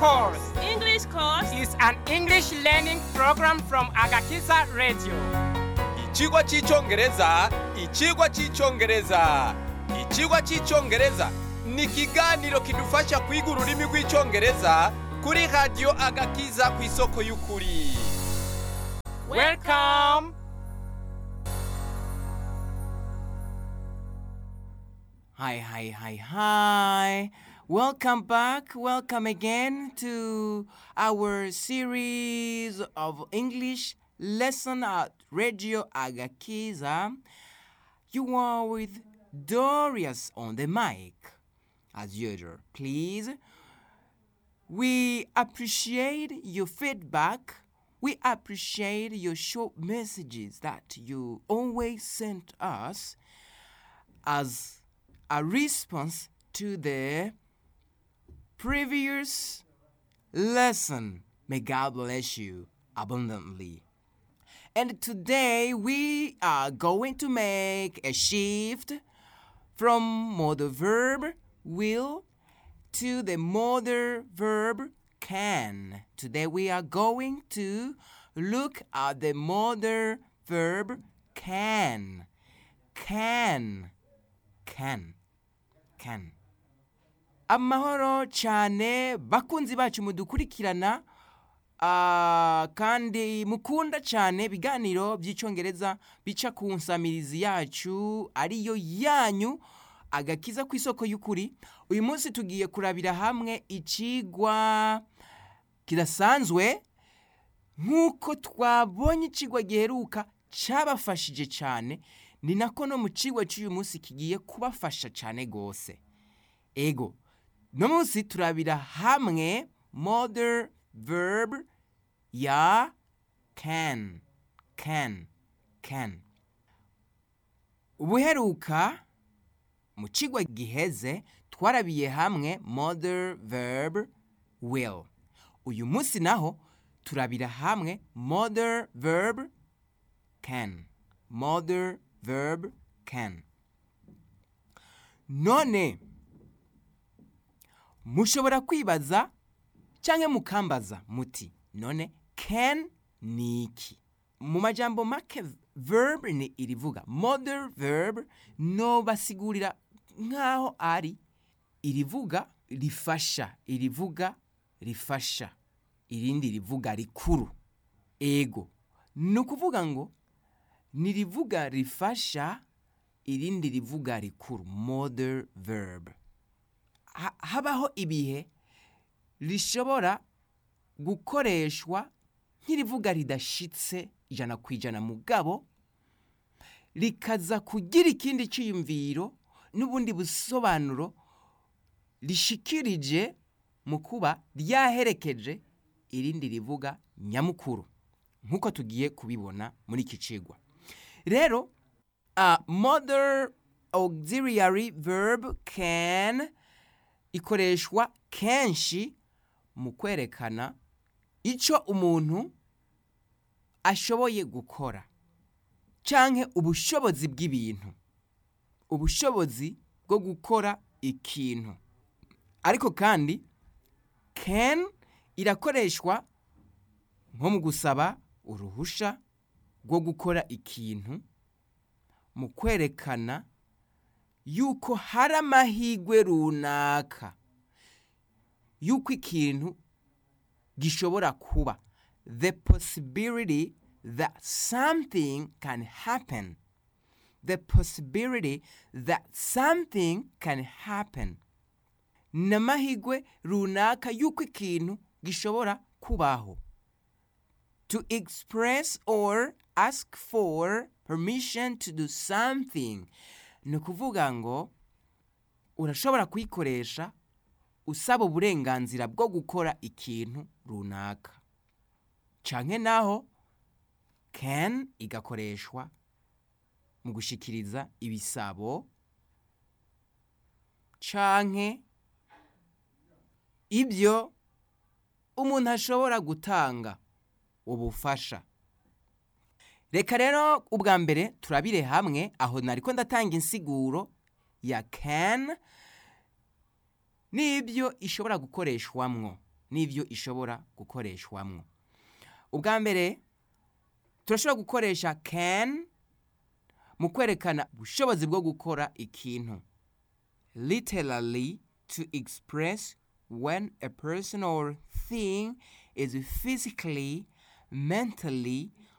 course English course is an English learning program from Agakiza Radio. Ikigwa cy'icyongereza ikigwa cy'icyongereza ikigwa cy'icyongereza ni ikiganiro kidufasha kwiga ururimi rw'icyongereza kuri radiyo agakiza ku isoko y'ukuri Welcome. Hi, hi, hi, hi. Welcome back. Welcome again to our series of English lesson at Radio Agakiza. You are with Dorius on the mic, as usual. Please, we appreciate your feedback. We appreciate your short messages that you always send us as a response to the previous lesson. May God bless you abundantly. And today we are going to make a shift from modal verb will to the modal verb can. Today we are going to look at the modal verb can. Can. Can. Can. amahoro cyane bakunzi bacu mudukurikirana ah, kandi mukunda cyane ibiganiro by'icyongereza bica ku nsamirizi yacu ariyo yanyu agakiza ku isoko y'ukuri uyu munsi tugiye kurabira hamwe ikigwa kidasanzwe nk'uko twabonye ikigwa giheruka cyabafashije cyane ni nako no mu kigwa cy'uyu munsi kigiye kubafasha cyane rwose ego no munsi turabira hamwe modern verb ya can can can ubuheruka mu kigwa giheze twarabiye hamwe modern verb will uyu munsi naho turabira hamwe modern verb can modern verb can none mushobora kwibaza cyangwa mukambaza muti none can ni iki mu majambo make verb ni irivuga modern verb no basigurira nk'aho ari irivuga rifasha irivuga rifasha irindi rivuga rikuru ego ni ukuvuga ngo ni rivuga rifasha irindi rivuga rikuru modern verb ha- habaho ibihe rishobora gukoreshwa nk'irivuga ridashitse ijana ku ijana mugabo rikaza kugira ikindi cyiyumviro n'ubundi busobanuro rishikirije mu kuba ryaherekeje irindi rivuga nyamukuru nk'uko tugiye kubibona muri iki cigwa rero uh, modern auxiliary verb can ikoreshwa kenshi mu kwerekana icyo umuntu ashoboye gukora canke ubushobozi bw'ibintu ubushobozi bwo gukora ikintu ariko kandi can irakoreshwa nko mu gusaba uruhusha rwo gukora ikintu mu kwerekana yuko hari amahirwe runaka yuko ikintu gishobora kuba the possibility that something can happen the possibility that something can happen ni amahirwe runaka yuko ikintu gishobora kubaho to express or ask for permission to do something ni ukuvuga ngo urashobora kuyikoresha usaba uburenganzira bwo gukora ikintu runaka canke naho can igakoreshwa mu gushikiriza ibisabo canke ibyo umuntu ashobora gutanga ubufasha reka rero ubwa mbere turabire hamwe aho nariko ndatanga insiguro ya can n'ibyo ishobora gukoreshwamwo n'ibyo ishobora gukoreshwamwo ubwa mbere turashobora gukoresha can mu kwerekana ubushobozi bwo gukora ikintu literally to express when a person or thing is physically mentally